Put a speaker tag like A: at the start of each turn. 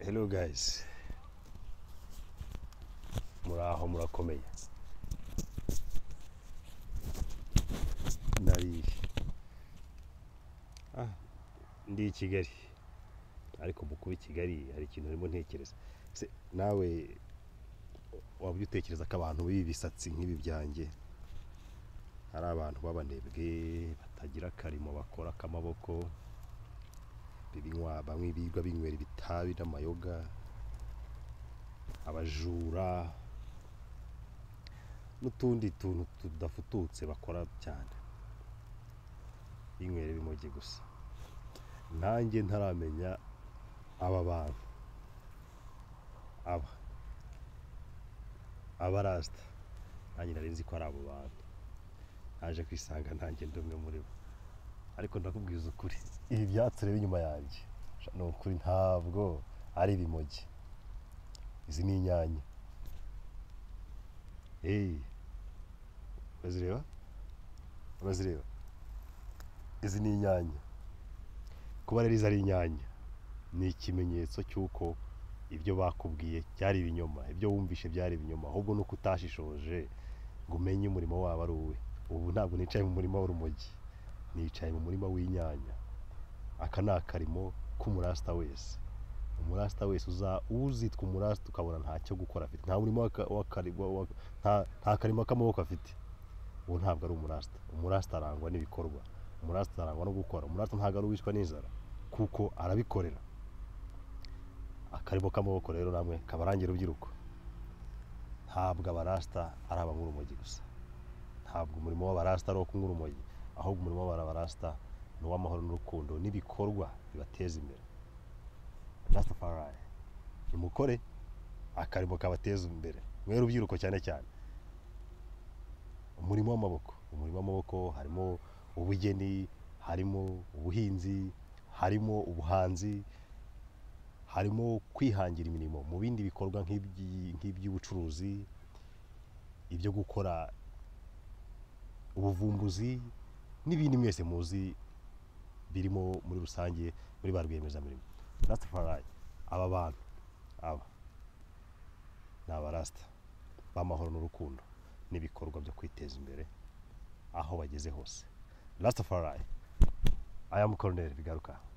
A: hello guys muraho murakomeye nari ah, ndi i kigali ariko mu kuba i kigali hari ikintu urimo ntekereza se nawe waba ujya utekereza ko abantu b'ibi bisatsi nk'ibi byanjye hari abantu b'abanebwe batagira akarimo bakora ak'amaboko bibinywa bamwe birirwa binywera ibitabi n'amayoga abajura n'utundi tuntu tudafututse bakora cyane binywera ibimogi gusa nanjye ntaramenya aba bantu aba aba rasita nanjye nari nzi ko ari abo bantu naje kwisanga nanjye ndi umwe muri bo ariko ndakubwiza ukuri ibi byatsi ureba inyuma yanjye sha, ni ukuri ntabwo ari ibimogi izi ni inyanya hey urazireba urazireba izi ni inyanya kuba rero izi ari inyanya ni ikimenyetso cy'uko ibyo bakubwiye byari ibinyoma ibyo wumvishe byari ibinyoma ahubwo nuko utashishoje ngo umenye umurimo wabo ari uwe ubu ntabwo nicaye mu murima w'urumogi nicaye mu murima w'inyanya aka ni akarimo k'umurasita wese umurasita wese uza uzitwa umurasita ukabona ntacyo gukora afite nta murimo w'aka- w'akari- wa- wa- nta- nta karimo k'amaboko afite uwo ntabwo ari umurasita umurasita arangwa n'ibikorwa umurasita arangwa no gukora umurasita ntabwo ari uwicwa n'inzara kuko arabikorera akarimo k'amaboko rero namwe kabarangira urubyiruko ntabwo abarasita ari abangurumogi gusa ntabwo umurimo w'abarasita ari uwo kunywa urumogi ahubwo umurimo w'abarasita ni uw'amahoro n'urukundo n'ibikorwa bibateza imbere rasitafari nimukore akarimo kabateza imbere mwe rubyiruko cyane cyane umurimo w'amaboko umurimo w'amaboko harimo ubugeni harimo ubuhinzi harimo ubuhanzi harimo kwihangira imirimo mu bindi bikorwa nk'iby'i- nk'iby'ubucuruzi ibyo gukora ubuvumbuzi n'ibindi mwese muzi birimo muri rusange muri ba rwiyemezamirimo rasitafari aba bantu aba ni abarasita b'amahoro n'urukundo n'ibikorwa byo kwiteza imbere aho bageze hose rasitafari ayamu koroneri bigaruka